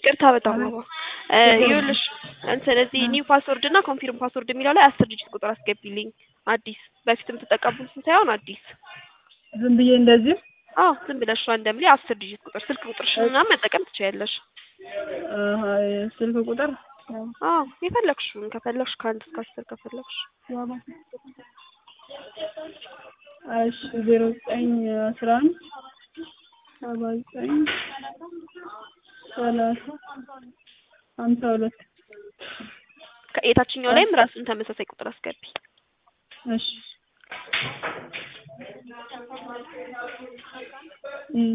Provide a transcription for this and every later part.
ይቅርታ በጣም አባ እ ይኸውልሽ እንትን እዚህ ኒው ፓስወርድ እና ኮንፊርም ፓስወርድ የሚለው ላይ አስር ዲጂት ቁጥር አስገቢልኝ አዲስ በፊት የምትጠቀሙትን ሳይሆን አዲስ ዝም ብዬ እንደዚህ አዎ ዝም ብለሽ ራንደምሊ አስር ዲጂት ቁጥር ስልክ ቁጥርሽን ምናምን መጠቀም ትችያለሽ አሀ ስልክ ቁጥር አዎ የፈለግሽውን ከፈለግሽ ከአንድ እስከ አስር ከፈለግሽ እሺ ዜሮ ዘጠኝ አስራ አንድ ሰባ ዘጠኝ ሰላሳ ሀምሳ ሁለት ከ- የታችኛው ላይም ራሱን ተመሳሳይ ቁጥር አስገቢ እሺ እም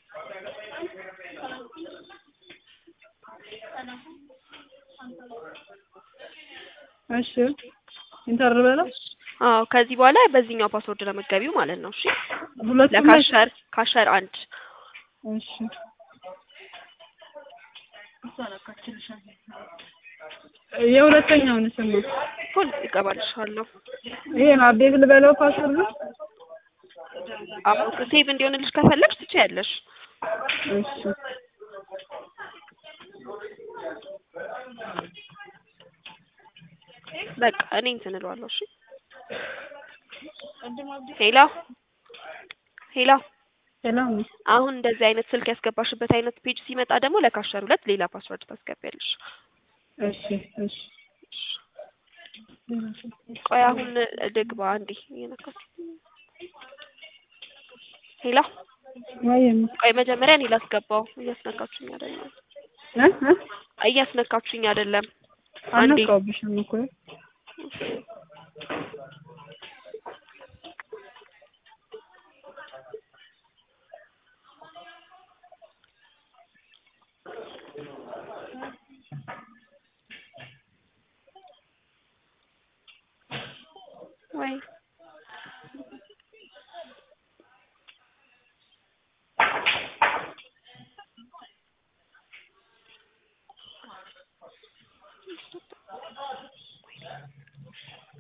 እሺ ኢንተር በለው አዎ ከዚህ በኋላ በዚህኛው ፓስወርድ ለመገቢው ማለት ነው እሺ ሁለቱም ላይ ለካሸር ካሸር አንድ እሺ የሁለተኛውን ስም ነው ሁል ይገባልሻለሁ ይሄን አፕዴት ልበለው ፓስወርድ አዎ ሴቭ እንዲሆንልሽ ከፈለግሽ ትችያለሽ እሺ በቃ እኔ እንትን እለዋለሁ እሺ ሄሎ ሄሎ ሰላም አሁን እንደዚህ አይነት ስልክ ያስገባሽበት አይነት ፔጅ ሲመጣ ደግሞ ለካሸር ሁለት ሌላ ፓስወርድ ታስገቢያለሽ እሺ እሺ ቆይ አሁን ልግባ አንዴ እየነካች ሄሎ ወይም ቆይ መጀመሪያ እኔ ላስገባው እያስነካችሁኝ አይደለም እ እ እያስነካችሁኝ አይደለም አንዴ አልነካሁብሽም እኮ ወይ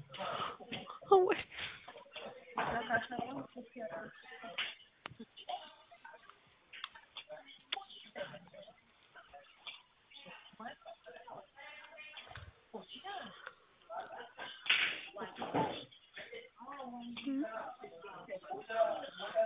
ወይ